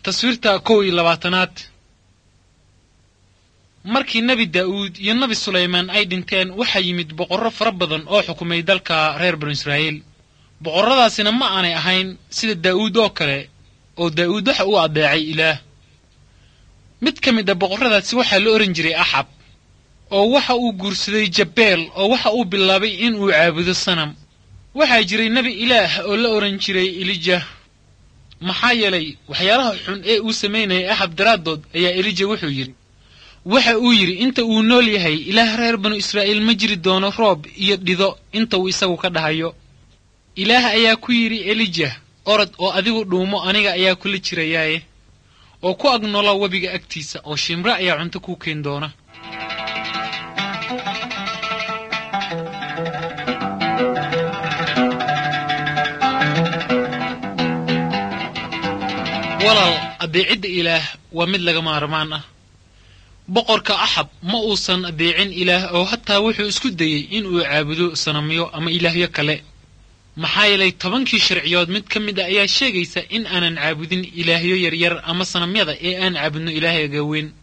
taswiirta kow iyo labaatanaad markii nebi daa'uud iyo nebi sulaymaan ay dhinteen waxaa yimid boqorro fara badan oo xukumay dalka reer banu israa'iil boqorradaasina ma aanay ahayn sida daa'uud oo kale oo daa'uud waxa uu addeecay ilaah mid ka mid a boqorradaasi waxaa la ohan jiray axab oo waxa uu guursaday jabeel oo waxa uu bilaabay inuu caabudo sanam waxaa jiray nebi ilaah oo la odhan jiray elija maxaa yeelay waxyaalaha xun ee uu samaynayay axab daraaddood ayaa elija wuxuu yidhi waxa uu yidhi inta uu nool yahay ilaah reer banu israa'iil ma jiri doono roob iyo dhido inta uu isagu ka dhahayo ilaah ayaa ku yidhi elija orod oo adigu dhuumo aniga ayaa kula jirayaaye oo ku ag noola webiga agtiisa oo shimre ayaa cunto kuu keen doona walaal addeecidda ilaah waa mid laga maarmaan ah boqorka axab ma uusan addeecin ilaah oo hataa wuxuu isku dayey inuu caabudo sanamyo ama ilaahyo kale maxaa yeelay tobankii sharciyood mid ka mid a ayaa sheegaysa in aanan caabudin ilaahyo yaryar ama sanamyada ee aan caabudno ilaahayga weyn